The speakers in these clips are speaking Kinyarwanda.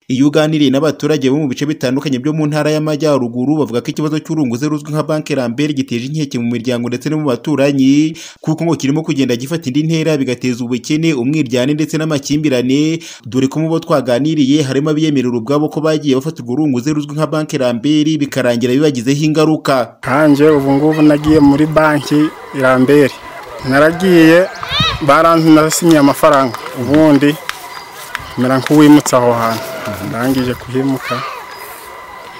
Iyo uganiriye n'abaturage bo mu bice bitandukanye byo mu Ntara y'Amajyaruguru bavuga ko ikibazo cy'urunguze ruzwi nka banki Lambert giteje inkeke mu miryango ndetse no mu baturanyi kuko ngo kirimo kugenda gifata indi ntera bigateza ubukene, umwiryane ndetse n'amakimbirane dore ko mu bo twaganiriye harimo abiyemerera ubwabo ko bagiye bafata urwo runguze ruzwi nka banki Lambert bikarangira bibagizeho ingaruka. nkanjye ubu ngubu nagiye muri banki Lambert naragiye baranasinyeye amafaranga ubundi mera nk'uwimutse aho hantu ndangije kuhimuka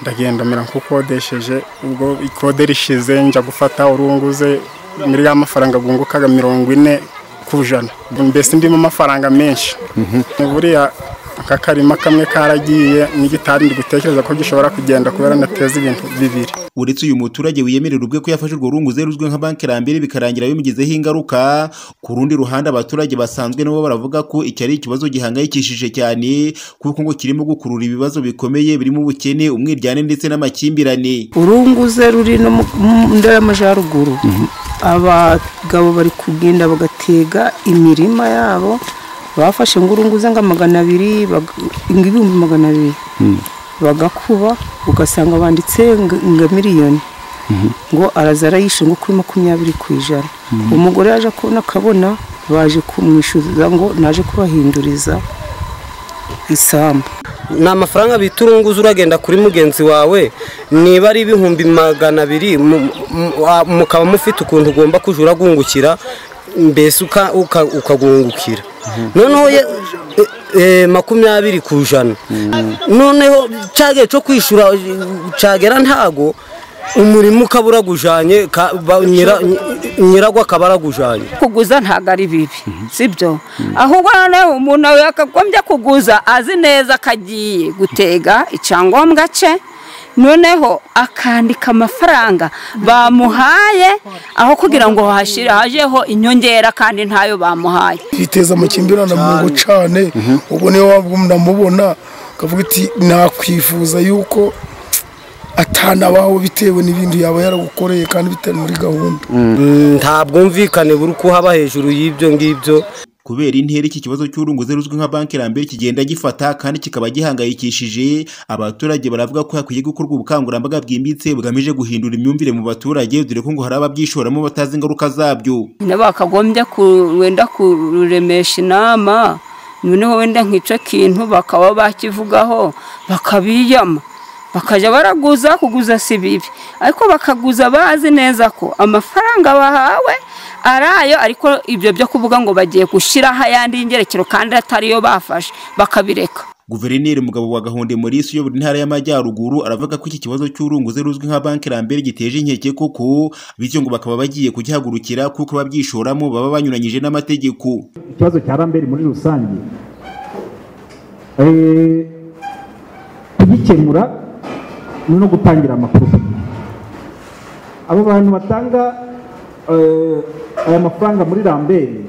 ndagenda mera nk'ukodesheje ubwo ikode rishize njya gufata urunguze muri ya mafaranga bungukaga mirongo ine ku ijana mbese ndimo amafaranga menshi buriya aka karima kamwe karagiye n'igitari ndi gutekereza ko gishobora kugenda kubera nateza ibintu bibiri uretse uyu muturage wiyemerera ubwe ko yafashe urwo runguze ruzwi nka banki Lambert bikarangira bimugizeho ingaruka ku rundi ruhande abaturage basanzwe nabo baravuga ko iki ari ikibazo gihangayikishije cyane kuko ngo kirimo gukurura ibibazo bikomeye birimo ubukene umwiryane ndetse n'amakimbirane urunguze ruri no mu mu ntara y'amajyaruguru abagabo bari kugenda bagatega imirima yabo bafashe ngo urunguze ngo magana abiri bag- ngo ibihumbi magana abiri bagakuba ugasanga banditse ngo ngo miliyoni ngo araza arayishe ngo kuri makumyabiri ku ijana umugore yaje kubona akabona baje kumwishyuza ngo naje kubahinduriza isambu ni amafaranga bita urunguze uragenda kuri mugenzi wawe niba ari ibihumbi magana abiri mu- mu- wa- mukaba mufite ukuntu ugomba kujya uragungukira mbese uka- uka- ukagungukira noneho ye- e- e, makumyabiri ku ijana noneho cyagihe cyo kwishyura cyagera ntago umurimo ukaba uragujanye ka- ba- nyira- nyiragwo akaba aragujanye kuguza ntabwo ari bibi sibyo ahubwo noneho umuntu yakagombye kuguza azi neza ko agiye gutega icyangombwa cye noneho akandika amafaranga bamuhaye aho kugira ngo hashire hajeho inyongera kandi ntayo bamuhaye biteza amakimbirane mu ngo cyane ubwo niyo waba unamubona ukavuga ati nakwifuza yuko atanabaho bitewe n'ibintu yaba yaragukoreye kandi bitari muri gahunda nta bwumvikane buri kuhaba hejuru y'ibyo ngibyo Kubera intera iki kibazo cy'urunguze ruzwi nka banki Lambert kigenda gifata kandi kikaba gihangayikishije, abaturage baravuga ko hakwiye gukorwa ubukangurambaga bwimbitse bugamije guhindura imyumvire mu baturage dore ko ngo hari ababyishoramo batazi ingaruka zabyo. nyine bakagombye ku- wenda kururemesha inama noneho wenda nk'icyo kintu bakaba bakivugaho bakabiyama bakajya baraguza kuguza si bibi ariko bakaguza bazi neza ko amafaranga bahawe ari ayo ariko ibyo byo kuvuga ngo bagiye gushyiraho ayandi y'ingerekero kandi atariyo bafashe bakabireka Guverineri Mugabo wa Gahonde Maurice uyobora intara y'Amajyaruguru aravuga ko iki kibazo cy'urunguze ruzwi nka banki Lambert giteje inkeke koko bityo ngo bakaba bagiye kugihagurukira kuko ababyishoramo baba banyuranyije n'amategeko. ikibazo cya ramberi muri rusange eh, kugikemura ni no gutangira amakuru abo bantu batanga eh, aya mafaranga muri ramberi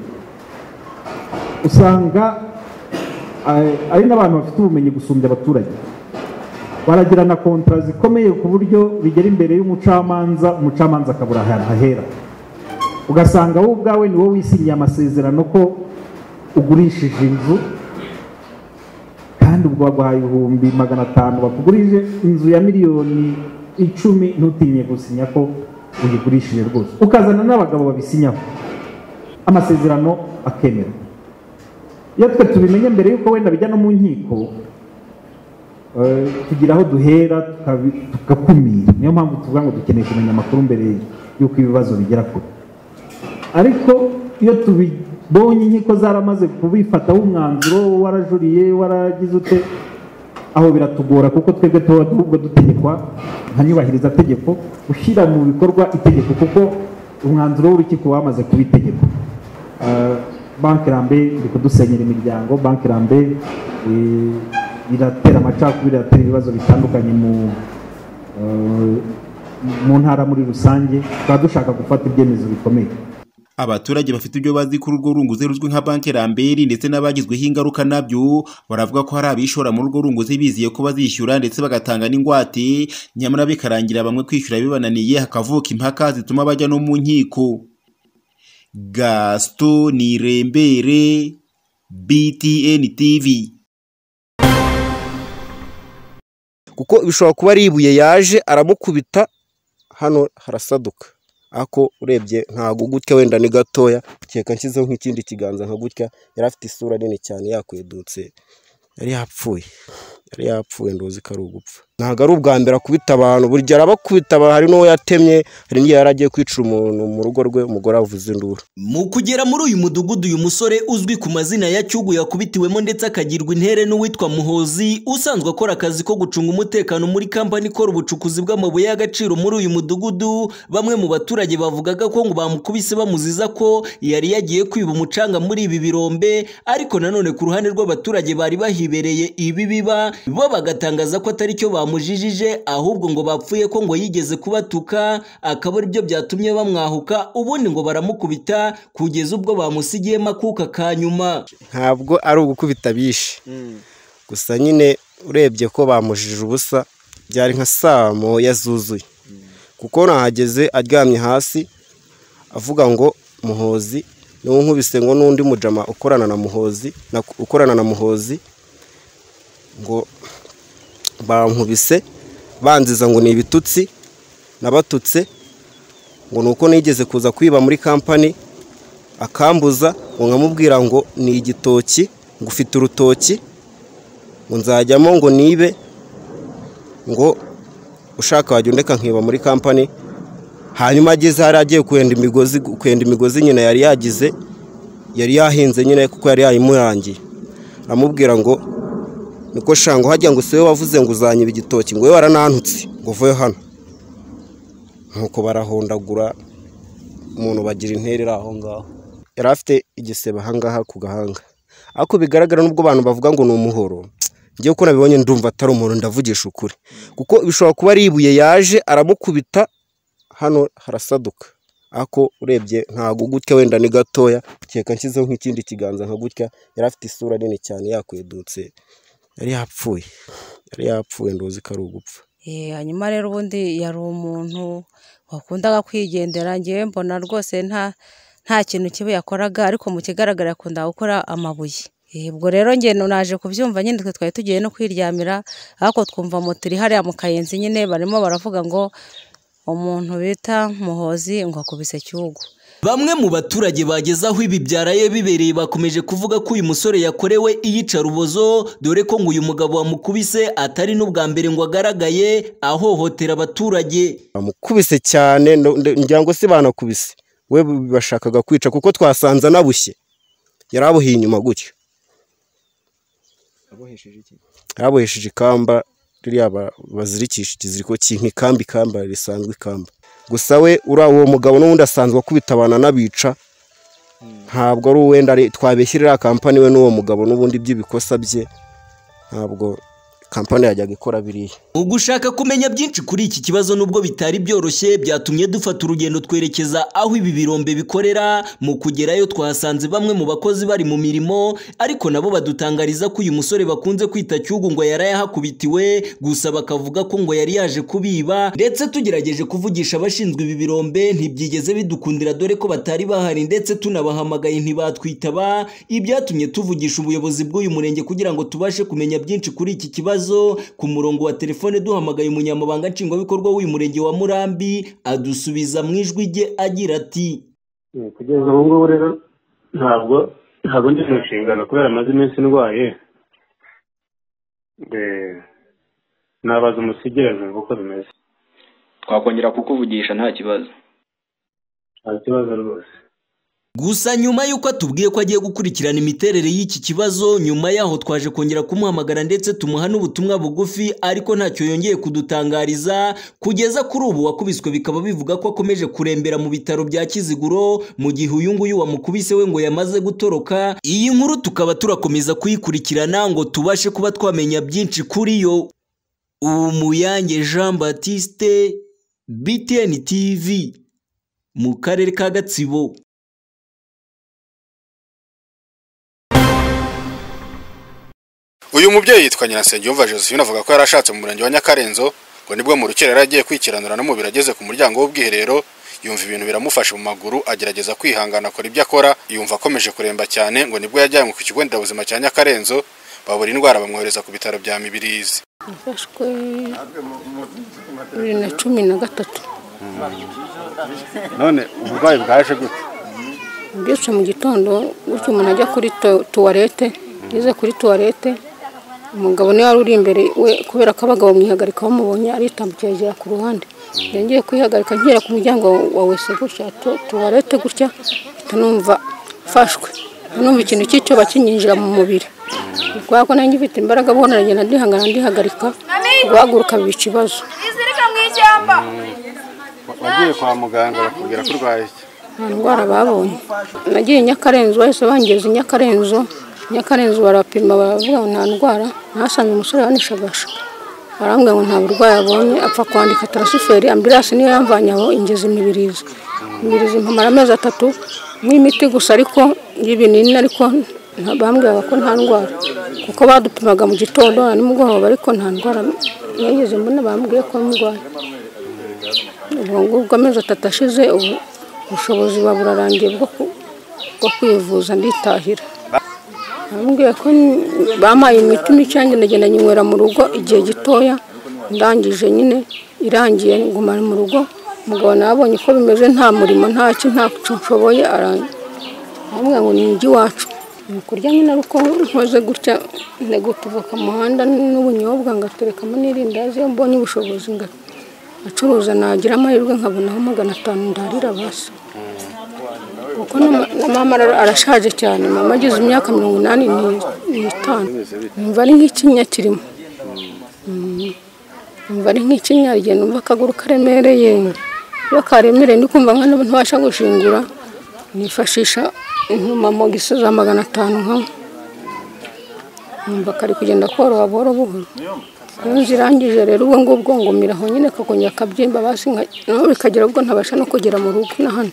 usanga eh, ari n'abantu bafite ubumenyi gusumbya abaturage baragirana kontara zikomeye ku buryo bigera imbere y'umucamanza umucamanza akabura ahantu hahera ugasanga wowe ubwawe ni wowe wisinyiye amasezerano ko ugurishije inzu kandi ubwo baguhaye ibihumbi magana atanu bakugurije inzu ya miliyoni icumi ntutinye gusinya ko uyigurishije rwose ukazana n'abagabo babisinyaho amasezerano akemera iyo twe tubimenye mbere y'uko wenda bijya no mu nkiko eh, tugira aho duhera tukabi- tugakumira niyo mpamvu tuvuga ngo dukeneye kumenya amakuru mbere y'uko ibibazo bigera kure ariko iyo tubibonye inkiko zaramaze kubifataho umwanzuro warajuriye waragize ute aho biratugora kuko twebwe tuba ahubwo dutegekwa nka nyubahiriza tegeko ushyira mu bikorwa itegeko kuko umwanzuro w'urukiko wamaze kuba itegeko Eh, banki rambe iri kudusenyera imiryango banki rambe eh, iratera amacakubiri iratera ibibazo bitandukanye mu eh, mu ntara muri rusange tukaba dushaka gufata ibyemezo bikomeye Abaturage bafite ibyo bazi kuri urwo runguze ruzwi nka banki Lambert ndetse n'abagizweho ingaruka nabyo baravuga ko hari abishora muri urwo runguze bizeye ko bazishyura ndetse bagatanga n'ingwate nyamara bikarangira bamwe kwishyura bibananiye hakavuka impaka zituma bajya no mu nkiko Gaston Nirembere BTN TV kuko bishobora kuba ari ibuye yaje aramukubita hano harasaduka ariko urebye ntabwo gutya wenda ni gatoya ukeka nshyizeho nk'ikindi kiganza nka gutya yari afite isura nini cyane yakwedutse yari yapfuye yari yapfuye ndozi ko ari ugupfa ntabwo ari ubwa mbere akubita abantu burya arabakubita hari n'uwo yatemye hari n'igihe yari agiye kwicira umuntu mu rugo rwe umugore avuze induru mu kugera muri uyu mudugudu uyu musore uzwi ku mazina ya cyugu yakubitiwemo ndetse akagirwa intere n'uwitwa muhozi usanzwe akora akazi ko gucunga umutekano muri kampani ikora ubucukuzi bw'amabuye y'agaciro muri uyu mudugudu bamwe mu baturage bavugaga ko ngo bamukubise bamuziza ko yari yagiye kwiba umucanga muri ibi birombe ariko nanone ku ruhande rw'abaturage bari bahibereye ibi biba bo bagatangaza ko atari cyo bamujijije ahubwo ngo bapfuye ko ngo yigeze kubatuka akaba aribyo byatumye bamwahuka ubundi ngo baramukubita kugeza ubwo bamusigiyemo akuka ka nyuma ntabwo ari ugukubita bishe gusa nyine urebye ko bamujije ubusa byari nka saa moya zuzuye kuko nahageze aryamye hasi avuga ngo muhozi niwo nkubise ngo n'undi mujama ukorana na muhozi na- ukorana na muhozi ngo bankubise banziza ngo ni ibitutsi nabatutse ngo ni uko nigeze kuza kwiba muri kampani akambuza ngo nkamubwira ngo ni igitoki ngo ufite urutoki ngo nzajyamo ngo nibe ngo ushaka wajya undeka nkiba muri kampani hanyuma ageze hari agiye kwenda imigozi kwenda imigozi nyine yari yagize yari yahinze nyine kuko yari yayimurangiye aramubwira ngo niko shango hajya ngo si wowe wavuze ngo uzanyiba igitoki ngo wowe waranantutse ngo uve hano nuko barahondagura umuntu bagira interera aho ngaho yari afite igisebe ahangaha ku gahanga ariko bigaragara n'ubwo abantu bavuga ngo ni umuhoro ngewe uko nabibonye ndumva atari umuntu ndavugisha ukuri kuko bishobora kuba ari ibuye yaje aramukubita hano harasaduka ariko urebye ntabwo gutya wenda ni gatoya ukeka nshyizeho nk'ikindi kiganza nka gutya yari afite isura nini cyane yakwedutse yari yapfuye yari yapfuye ndozi ko ari ugupfa Eh, hanyuma rero ubundi yari umuntu wakundaga kwigendera ngewe mbona rwose nta nta kintu kibi yakoraga ariko mu kigaragara yakundaga gukora amabuye Eh, ubwo rero njye naje kubyumva nyine twe twari tugiye no kwiryamira ariko twumva moto iri hariya mu kayenzi nyine barimo baravuga ngo umuntu bita muhozi ngo akubise cyugu Bamwe mu baturage bageze aho ibi byaraye bibereye bakomeje kuvuga ko uyu musore yakorewe iyicarubozo dore ko ngo uyu mugabo wamukubise atari n'ubwa mbere ngo agaragaye ahohotera abaturage bamukubise cyane ndo- ndo- ngira ngo si banakubise we bashakaga kwica kuko twasanze anabushye yari abuhiye inyuma gutyo yabohesheje ikamba ririya ba- bazirikisha ikiziriko cy'inka ikamba ikamba risanzwe ikamba gusa we uriya uwo mugabo n'ubundi asanzwe akubita abantu anabica ntabwo ari uwenda ari- twabeshyira iriya kampani we n'uwo mugabo n'ubundi by'ibikosa bye ntabwo kampani yajyaga ikora biriya mu gushaka kumenya byinshi kuri iki kibazo nubwo bitari byoroshye byatumye dufata urugendo twerekeza aho ibi birombe bikorera mu kugerayo twasanze bamwe mu bakozi bari mu mirimo ariko nabo badutangariza ko uyu musore bakunze kwita cyugu ngo yarayahakubitiwe gusa bakavuga ko ngo yari yaje kubiba ndetse tugerageje kuvugisha abashinzwe ibi birombe ntibyigeze bidukundira dore ko batari bahari ndetse tunabahamagaye ntibatwitaba ibyatumye tuvugisha ubuyobozi bw'uyu murenge kugira ngo tubashe kumenya byinshi kuri iki kibazo ku murongo wa telefone duhamagaye umunyamabanga nshingwabikorwa w'uyu murenge wa murambi adusubiza mu ijwi rye agira ati kugeza ubu ngubu rero ntabwo ntabwo ndi mu nshingano kubera amaze iminsi ndwaye Eh, nabaza umusigire nkumva uko bimeze twakongera kukuvugisha nta kibazo nta kibazo rwose gusa nyuma y'uko atubwiye ko agiye gukurikirana imiterere y'iki kibazo nyuma yaho twaje kongera kumuhamagara ndetse tumuha n'ubutumwa bugufi ariko ntacyo yongeye kudutangariza kugeza kuri ubu wakubiswe bikaba bivuga ko akomeje kurembera mu bitaro bya kiziguro mu gihe uyu nguyu wamukubise we ngo yamaze gutoroka iyi nkuru tukaba turakomeza kuyikurikirana ngo tubashe kuba twamenya byinshi kuri yo umuyange jean batiste btn tv mu karere ka gatsibo uyu mubyeyi yitwa nyirasengiyumva josephine avuga ko yari ashatse mu murenge wa nyakarenzo ngo nibwo mu rukera yari agiye kwikiranura n'umubiri ageze ku muryango w'ubwiherero yumva ibintu biramufashe mu maguru agerageza kwihangana akora ibyo akora yumva akomeje kuremba cyane ngo nibwo yajyanywe ku kigo nderabuzima cya nyakarenzo babura indwara bamwohereza ku bitaro bya mibirizi yafashwe bibiri na cumi na gatatu none uburwayi bwaje gute mbyutse mu gitondo gutyo umuntu ajya kuri tu- tuwarete ngeze kuri tuwarete umugabo niwe wari uri imbere we kubera ko abagabo mwihagarika bamubonye aritambukira agera ku ruhande yongeye kwihagarika ngera ku muryango wa wese gutya tu- tuwarete gutya mpita numva mfashwe numva ikintu cy'icyoba kinyinjira mu mubiri kubera ko nanjye mfite imbaraga abona aragenda ndihangana ndihagarika guhaguruka biba ikibazo Izirika mu ishyamba. wagiye kwa muganga bakubwira ko urwaye iki nta ndwara babonye nagiye i nyakarenzo bahise bangeza i nyakarenzo nyakarenzo barapima baravuga ngo nta ndwara nahasanze umusore wanishagasha barambwira ngo nta burwayi abonye apfa kwandika tarasiferi ambirasi niyo yamvanye aho ingeza imibirizi imibirizi mpamara amezi atatu nk'imiti gusa ariko y'ibinini ariko nta- bambwiraga ko nta ndwara kuko badupimaga mu gitondo na nimugoroba ariko nta ndwara nigeze mbona bambwiye ko ndwaye ubwo ngubwo amezi atatu ashize ubu ubushobozi buba burarangiye bwo ku- bwo kwivuza nditahira bambwiye ko n- bampaye imiti mike yanjye ndagenda nyinywera mu rugo igihe gitoya ndangije nyine irangiye ngumana mu rugo umugabo nawe abonye ko bimeze nta murimo nta ki nta cyo nshoboye arangiye bambwiye ngo ni ijya iwacu ni ukurya nyine ari uko nkoze gutya ndegutuva ku muhanda n'ubunyobwa ngaterekamo n'irindazi iyo mbonye ubushobozi nga acuruza nagira amahirwe nkabonaho magana atanu ndarira basi kuko na- na mama ara- arashaje cyane mama ageze imyaka mirongo inani ni- n'itanu numva ari nk'ikinya kirimo Mm. numva ari nk'ikinyagiye numva akaguru karemereye iyo karemereye ndi kumva nka ntabasha gushingura nifashisha intumamogisi za magana atanu nka numva kari kugenda koroha buhoro buhoro iyo zirangije rero ubwo ngubwo ngumira aho nyine kakongera kabyimba basi nka- naho bikagera ubwo ntabasha no kugera mu rugo na hano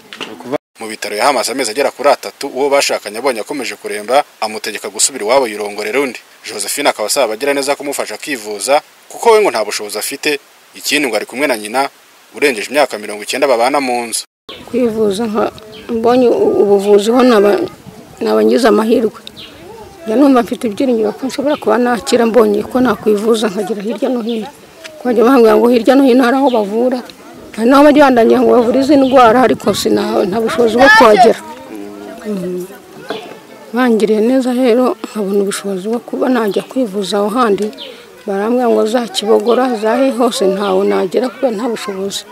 mu bitaro yahamaze amezi agera kuri atatu uwo bashakanye abonye akomeje kuremba amutegeka gusubira iwabo yirongorera undi josephine akaba asaba abagira neza kumufasha akivuza kuko we ngo nta bushobozi afite ikindi ngo ari kumwe na nyina urengeje imyaka mirongo icyenda babana mu nzu kwivuza nka mbonye u- ubuvuzi ho naba- nabangize amahirwe njya numva mfite ibyiringiro ko nshobora kuba nakira mbonye ko nakwivuza nkagera hirya no hino kubajya bambwira ngo hirya no hino hari aho bavura hari n'aho bajya bandanya ngo bavure izi ndwara ariko sina- nta bushobozi bwo kuhagera Mm. bangiriye neza rero nkabona ubushobozi bwo kuba najya kwivuza aho handi barambwira ngo za kibogora zahe hose ntawe nagera kubera nta bushobozi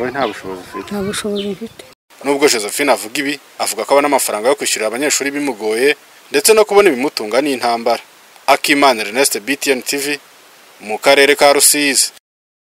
we nta bushobozi afite nta bushobozi mfite nubwo josephine avuga ibi avuga ko abona amafaranga yo kwishyurira abanyeshuri bimugoye ndetse no kubona ibimutunga n'intambara akimana ernest btn tv mu karere ka rusizi